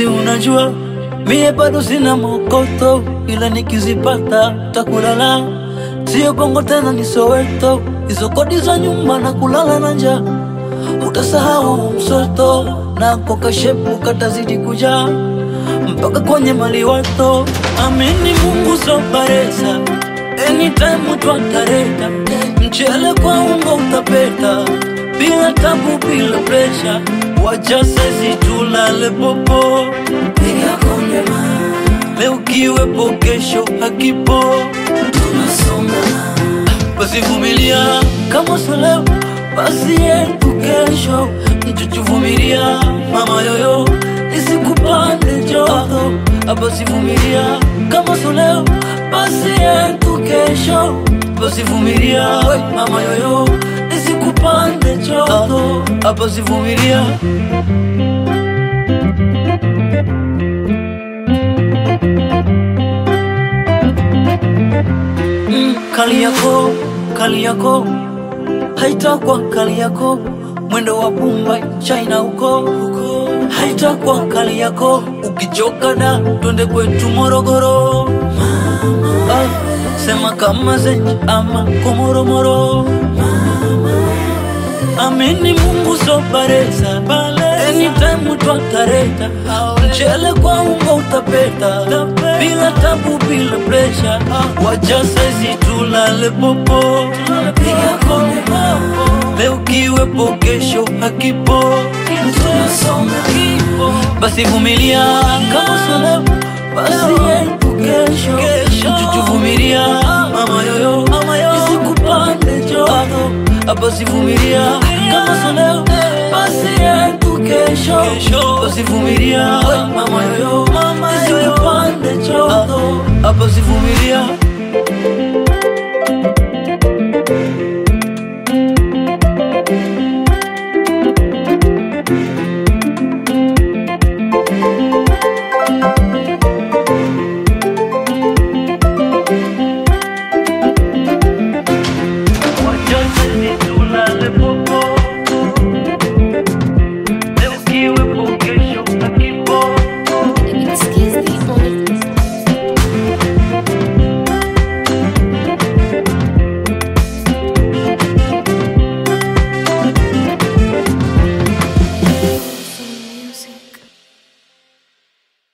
si unajua mie bado sina mokoto, ila nikizipata takulala. Sio bongo tena ni Soweto, hizo kodi za nyumba na kulala na njaa. Utasahau msoto na kokashepu katazidi kujaa mpaka kwenye maliwato. Amini Mungu soparesa, anytime twatareta mchele kwa ungo utapeta, bila tabu, bila presha, wacha sisi tulale popo, piga konde ma leo kiwepo, kesho hakipo, tunasonga basi vumilia, kama sio leo basi yetu kesho, mchuchuvumilia mama yoyo, isikupande joto, basi vumilia, kama sio leo basi yetu kesho, basi vumilia mama yoyo, isikupande joto, basi vumilia. Mm, kali yako kali yako haitakwa kali yako mwendo wa Mumbai China huko haitakwa kali yako ukichoka da twende kwetu Morogoro ah, sema kama zenji ama komoromoro amini Mungu soparesa anytime twatareta mchele kwa ungo utapeta bila tabu bila presha wacha saizi tulale popo piga konde leo kiwepo kesho hakipo basi vumilia kama sio leo basi yetu kesho mchuchuvumilia mama yoyo isikupande joto basi vumilia kama sio leo basi yetu kesho basi vumilia mama yoyo isikupande joto basi vumilia